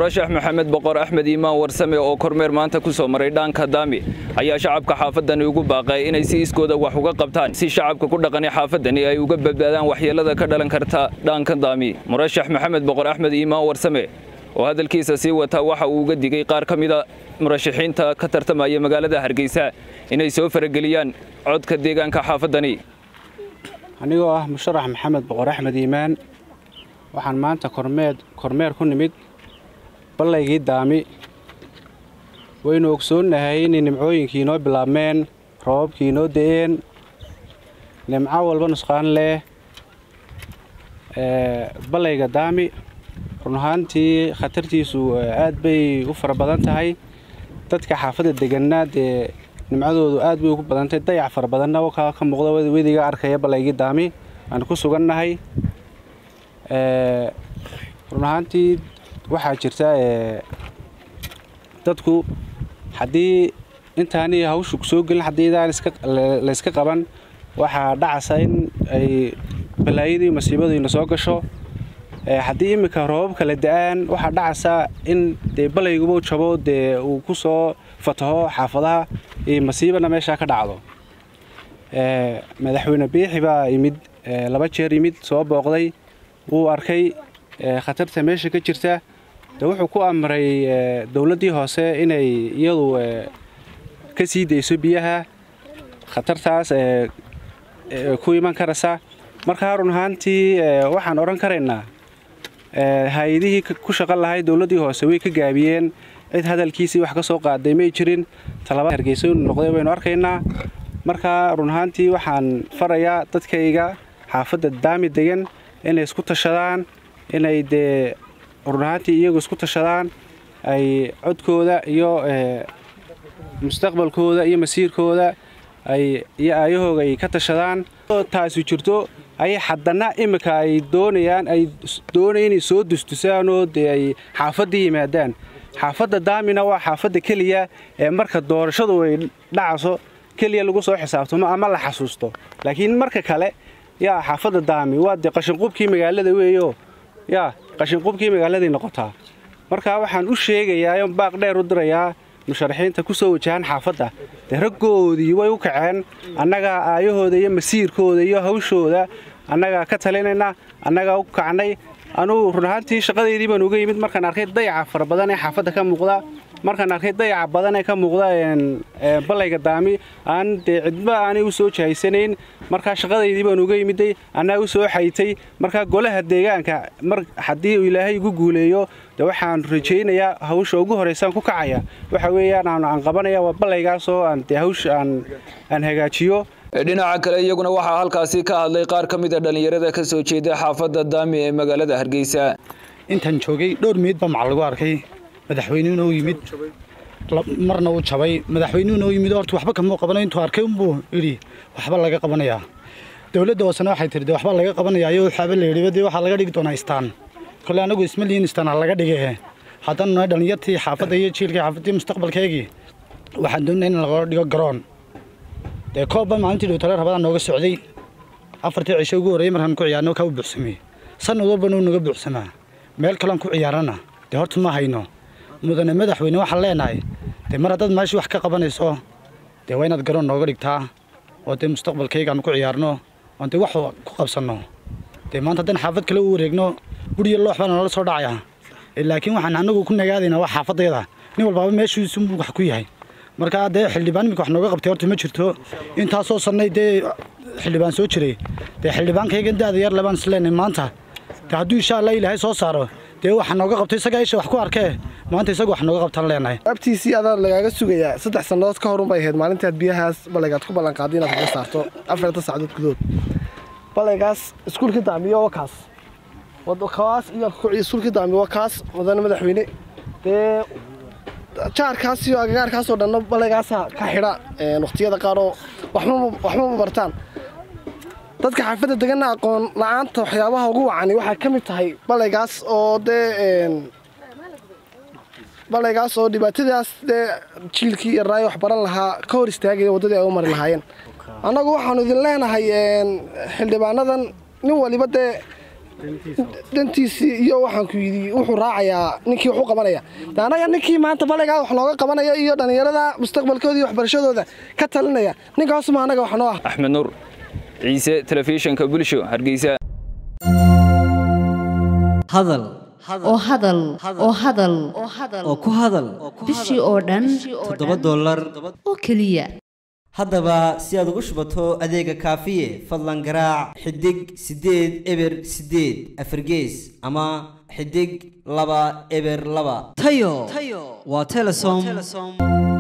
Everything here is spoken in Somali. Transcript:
murashax maxamed boqor axmed iimaan warsame oo kormeer maanta ku soo maray dhaanka daami ayaa shacabka xaafadani ugu baaqay inay si iskooda wax uga qabtaan si shacabka ku dhaqani xaafadani ay uga badbaadaan waxyeelada ka dhalan karta dhaanka daami murashax maxamed boqor axmed iimaan warsame oo hadalkiisa sii wata waxa uu uga digay qaar ka mida murashaxiinta ka tartamaya magaalada hargeysa inay soo farageliyaan codka deegaanka xaafadani anigoo ah musharax maxamed boqor axmed iimaan waxaan maanta kormeed kormeer ku nimid ballaygii daami waynu ogsoonnahay inay nimcooyinkii inoo bilaabmeen roobabkii inoo da'een nimco walba nusqaan leh ballayga daami run ahaantii khatartiisu aad bay u fara badan tahay dadka xaafadda deganna dee nimcadoodu aad bay ugu badantahay dayac fara badanna ka muuqda wediga arkaya ballaygii daami aan ku sugannahay run ahaantii waxaa jirta dadku haddii intaani hawshu soo gelin haddii idaan layska qaban waxaa dhacasa in ay balaayadii masiibadiina soo gasho haddii iminka roobabka la da-aan waxaa dhacasa in dee balayguba jabo dee uu ku soo fataho xaafadaha iyo masiibana meeshaa ka dhacdo madaxweyne biixi baa yimid laba jeer yimid soo booqday wuu arkay khatarta meesha ka jirta de wuxuu ku amray dowladdii hoose inay iyadu ka sii dayso biyaha khatartaas ku iman karaysa markaa run ahaantii waxaan odhan karaynaa hay-adihii ku shaqan lahay dowladdii hoose way ka gaabiyeen cid hadalkiisii wax ka soo qaaday may jirin talaba hargeysa inu noqday waynu arkaynaa markaa run ahaantii waxaan farayaa dadkayga xaafadda daami degan inay isku tashadaan inay dee run ahaantii iyagu isku tashadaan ay codkooda iyo mustaqbalkooda iyo masiirkooda ay iyo aayahooga ay ka tashadaan taasi jirto ayay haddana iminka ay doonayaan ay doonaya inay soo dustusaanoo dee ay xaafadda yimaadaan xaafadda daamina waa xaafadda keliya ee marka doorashadu ay dhacayso keliya lagu soo xisaabtamo ama la xasuusto laakiin marka kale yaa xaafadda daami waa dee qashinqubkii magaalada weeyo yaa qashinqubkii magaaladay noqotaa markaa waxaan u sheegayaa baaq dheer u dirayaa musharaxiinta ku soo wajahan xaafadda dee raggoodii way u kaceen annagaa aayahooda iyo masiirkooda iyo hawshooda annagaa ka talinayna annagaa u kacnay anugu run ahaantii shaqadeydii baan uga yimid markaan arkay dayaca fara badan ee xaafadda ka muuqda markaan arkay dayaca badan ee ka muuqda ballayga daami aan dee cidba aanay u soo jahaysanayn markaa shaqadaydii baan uga yimiday annaa u soo xaytay markaa golaha deegaanka mar haddii uu ilaahay igu guuleeyo de waxaan rajaynayaa hawsha ugu horeysaan ku kacaya waxa weeyaan aan qabanaya waa ballaygaasoo aan dee hawsha aan hagaajiyo dhinaca kale iyaguna waxaa halkaasi ka hadlay qaar ka mid a dhallinyarada ka soo jeeda xaafadda daami ee magaalada hargeysa intaan joogay dhowr miid baa macal lagu arkay madaxweynuhuna u yimid marna uu jabay madaxweynuhuna u yimid horta waxba kamuu qabanayo intuu arkay unbuu yidhi waxba laga qabanayaa dowladda hoosena waxay tihi de waxba laga qabanayaa iyo waxaaba la yidhi dee waxaa laga dhigi doonaa istaan kole anagu isma liin istaan ha laga dhige haddana nahay dhallinyartii xaafadda iyo jiilkii xaafadii mustaqbalkeegii waxaan doonaa in laga dhigo garoon dee koobba maalintii dhowtale rabadaan nooga socday afartii cisho ugu horreeyey markaan ku ciyaarno kaa u buuxsamay sanad walbana uu naga buuxsamaa meel kalean ku ciyaarana dee horta ma hayno mudane madaxweyne waxaan leenahay dee mar haddaad meeshii wax ka qabanayso dee waa inaad garoon nooga dhigtaa oo dee mustaqbalkaygaan ku ciyaarno oon dee wax ku qabsanno dee maanta haddaan xaafad kale u wareegno guriyo loox baa noola soo dhacaya laakiin waxaan anagu ku nagaadaynaa waa xaafadayda nin walbaaba meeshiisunbuu wax ku yahay markaa dee xildhibaan iminka wax nooga qabtay horta ma jirto intaasoo sannay dee xildhibaan soo jiray dee xildhibaankaygan daada yar labaan isleenay maanta dee hadduu insha allah ilaahay soo saaro dee waxa nooga qabtay isagaa isha wax ku arkee maanta isaga wax nooga qabtaan leenahay abtiisii adaa lagaaga sugayaa saddex sannadood ka horun bay ahayd maalintaad biyahaas ballaygaad ku ballanqaaday inaad kaga saarto afartan sacdood gudood ballaygaas iskuulkii daamiyo waa kaas kaas iyo iskuulkii daamiyo waa kaas mudane madaxweyne dee jaarkaas iyo agagaarkaasoo dhanna ballaygaasa ka xidha wakhtiyada qaaroo waxma ma bartaan dadka xaafadda deganna aqoon la-aanta waxyaabaha ugu wacani waxay ka mid tahay ballaygaas oo dee ballaygaas oo dhibaatadaas dee jiilkii iyo raayo wax baran lahaa ka hor istaagaya waddadii ay u mari lahaayeen annagu waxaanu idin leenahay xildhibaanadan nin waliba dee dantiisii iyo waxaan ku yidhi wuxuu raacayaa ninkii wax u qabanaya de annaga ninkii maanta balaygaa wax nooga qabanaya iyo dhallinyarada mustaqbalkooda iyo waxbarashadooda ka talinaya ninkaasuma annaga wax noo ah axmed nuur ciise telefishinka bulsho hargeysa hadal oo hadal oo hadal oo ku hadal bishii oo dhan toddoba dollar oo keliya haddaba si aad ugu shubato adeega kaafiye fadlan garaac xidig siddeed eber siddeed afargees ama xidig laba eber laba tayo waa telesom